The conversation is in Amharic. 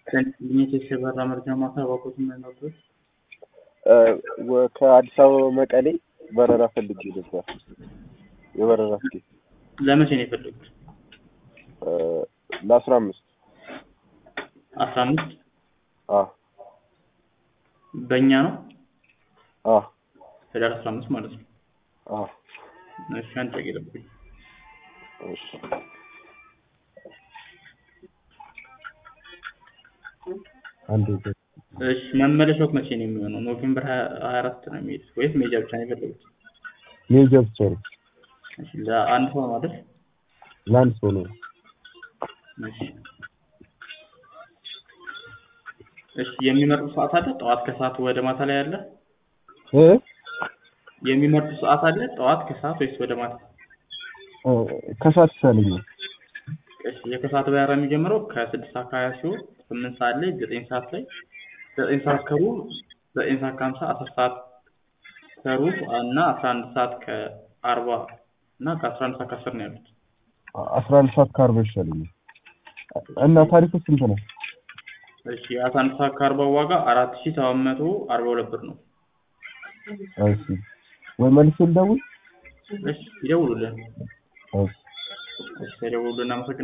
ልኝት የሸበራ መርጃ ማታ ባኮት የምንወስዶች ከአዲስ አበባ መቀሌ በረራ ፈልጌ ነበር። የበረራ ትኬት ለመቼ ነው የፈለጉት? ለአስራ አምስት አስራ አምስት አ በእኛ ነው አ ህዳር አስራ አምስት ማለት ነው። አ እሺ አንድ ደቂቃ ይጠብቁኝ። እሺ አንዴ እሺ መመለሻው መቼ ነው የሚሆነው? ኖቬምበር ሀያ አራት ነው የሚሄዱት ወይስ ሜጃ ብቻ ነው የፈለጉት? ሜጃ ብቻ ነው። እሺ ለአንድ ሰው ነው አይደል? ለአንድ ሰው ነው። እሺ እሺ የሚመርጡ ሰዓት አለ? ጠዋት ከሰዓት ወደ ማታ ላይ አለ? እ የሚመርጡ ሰዓት አለ? ጠዋት ከሰዓት ወይስ ወደ ማታ? ከሰዓት ይሻለኛል። እሺ የከሰዓት በረራ የሚጀምረው ከስድስት ሰዓት ከሀያ ሲሆን ስምንት ሰዓት ላይ ዘጠኝ ሰዓት ላይ ዘጠኝ ሰዓት ከሩብ ዘጠኝ ሰዓት ከሀምሳ አስር ሰዓት ከሩብ እና አስራ አንድ ሰዓት ከአርባ እና ከአስራ አንድ ሰዓት ከአስር ነው ያሉት። አስራ አንድ ሰዓት ከአርባ ይሻለኛል። እና ታሪኩ ስንት ነው? እሺ የአስራ አንድ ሰዓት ከአርባው ዋጋ አራት ሺህ ሰባት መቶ አርባ ሁለት ብር ነው። እሺ ወይ መልስ ልደውል? እሺ ይደውሉልን። እሺ እሺ ይደውሉልን። አመሰግናለሁ።